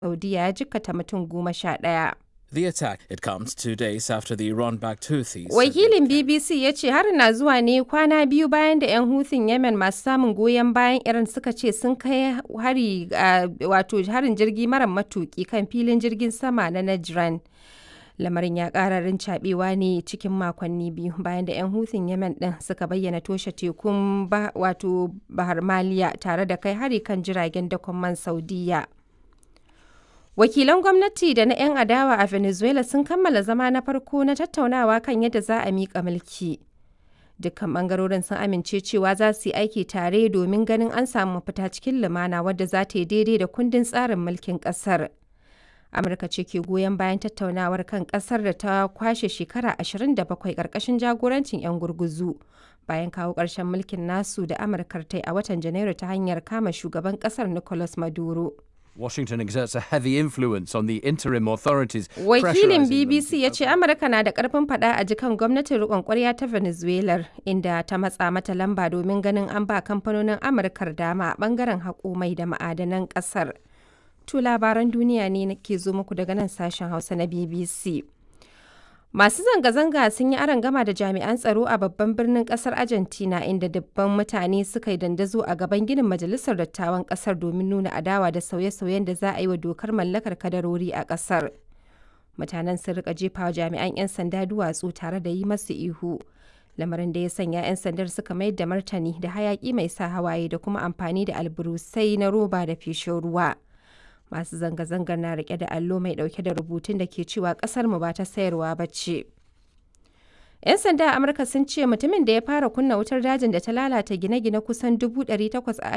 Saudiya ya jikkata mutum goma sha ɗaya. The attack it comes two days after the Iran-backed Houthis. said Wakilin BBC ya ce harin na zuwa ne kwana biyu bayan da 'yan Houthing Yemen masu samun goyon bayan Iran suka ce sun kai hari a wato harin jirgi mara matuki kan filin jirgin sama na Najran. Lamarin ya ƙara rincaɓewa ne cikin makonni biyu bayan da 'yan Houthing Yemen ɗin suka bayyana toshe tekun ba, wato Bahar Maliya tare da kai hari kan jiragen dakon man Saudiya. Wakilan gwamnati da na 'yan adawa a Venezuela sun kammala zama na farko na tattaunawa kan yadda za a miƙa mulki. Dukkan ɓangarorin sun amince cewa za su yi aiki tare domin ganin an samu mafita cikin lumana wadda za ta yi daidai da kundin tsarin mulkin ƙasar. Amurka ce ke goyon bayan tattaunawar kan ƙasar da ta kwashe shekara 27 ƙarƙashin jagorancin 'yan gurguzu. Bayan kawo ƙarshen mulkin nasu da Amurkar ta yi a watan Janairu ta hanyar kama shugaban ƙasar Nicolas Maduro. Washington exerts a heavy influence on the interim authorities. Wakilin pressurising them BBC ya ce Amurka na da karfin fada a jikan gwamnatin riƙon ƙwarya ta Venezuela inda ta matsa mata lamba domin ganin an ba kamfanonin Amurkar dama a ɓangaren haƙo mai da ma'adanan ƙasar. To labaran duniya ne ke zo muku daga nan sashen Hausa na BBC. Masu zanga-zanga sun yi gama da jami'an tsaro a babban birnin kasar Argentina inda dubban mutane suka yi dandazo a gaban ginin majalisar dattawan kasar domin nuna adawa da sauye-sauyen da za a yi wa dokar mallakar kadarori a kasar. Mutanen sun rika jefa wa jami'an 'yan sanda duwatsu tare da yi masu ihu. Lamarin da ya sanya 'yan sandar suka mayar da martani da hayaki mai sa hawaye da kuma amfani da alburusai na roba da feshin ruwa. masu zanga-zangar na rike da allo mai dauke da rubutun da ke cewa kasar mu ba ta sayarwa ba ce. 'Yan sanda a Amurka sun ce mutumin da ya fara kunna wutar dajin da ta lalata gine-gine kusan 800 a